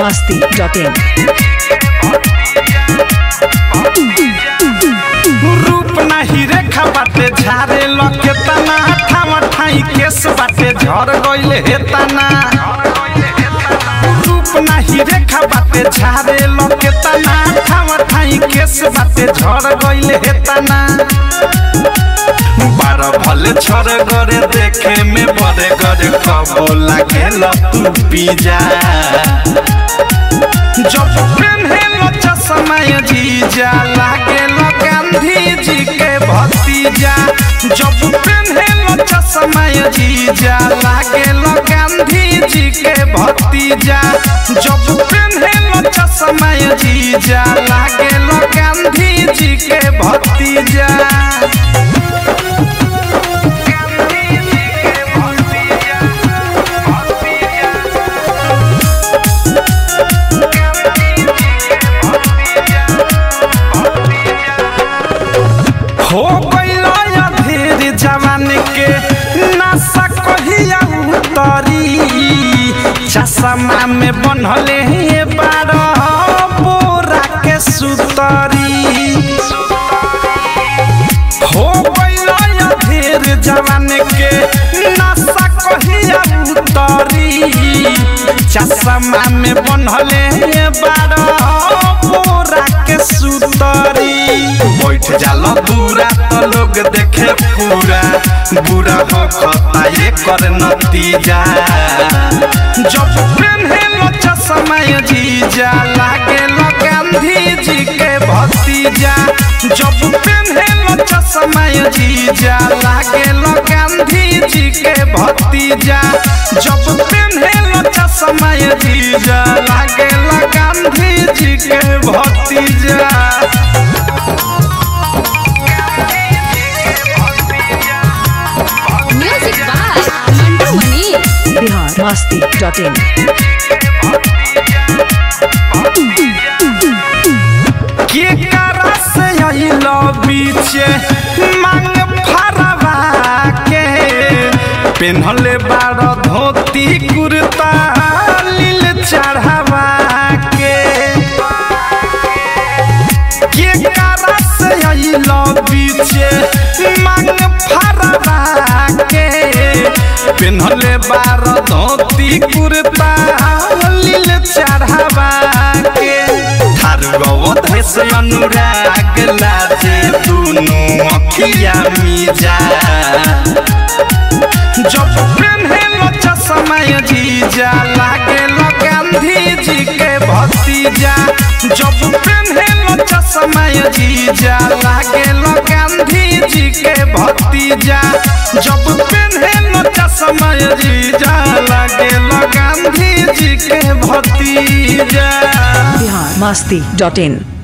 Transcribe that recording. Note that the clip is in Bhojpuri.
masti.in. रूप नाही रेखा बाटे झारे लके तना ठावा ठाई केस बाटे झर गइले हे तना रूप नाही रेखा बाटे झारे लके तना ठावा ठाई केस बाटे झर गइले हे तना बार भले छर गरे देखे में बड़े गरे कबो लागेल तू पी जा जब पेन्हेलो चश्मा जीजा लागेलो गांधी जी के भतीजा जब पेन्हेलो चश्मा जीजा लागेलो गांधी जी के भतीजा जब पेन्हेलो चश्मा जीजा लागेलो गांधी जी के भतीजा गांधी जी के भतीजा भतीजा हो गइल अधीर जवान के नशा कहिया उतरी चश्मा में बनले हे बारह बोरा के सुतरी हो गइल अधीर जवान के नशा कहिया उतरी चश्मा में बनले हे बारह बोरा के सुतरी बैठ जाला दूरा तो लोग देखे पूरा बुरा हो खता ये कर नतीजा जब पेन्हेलो चश्मा जीजा लागेलो गांधी जी के भतीजा जब पेन्हेलो चश्मा जीजा लागेलो गांधी जी के भतीजा जब पेन्हेलो चश्मा जीजा लागेलो गांधी जी के भतीजा Music by Mantu Mani. Bihar masti.in. के करा से अइलो बीचे मांग फरवा के पेन्हले बार धोती कुर्ता लील चढ़ावा के के करा से अइलो बीचे मांग फरवा के पेन्हले बार धोती कुर्ता लील चढ़ावा के थारुगवधे से अनुराग लाजे दुनु अखिया मिजा जब पेन्हेलो चश्मा जीजा लागेलो गांधी जी के भतीजा जब पेन्हेलो चश्मा जीजा लागेलो गांधी जी के भतीजा जब पेन्हेलो चश्मा जीजा लागेलो गांधी जी के भतीजा Bihar masti.in.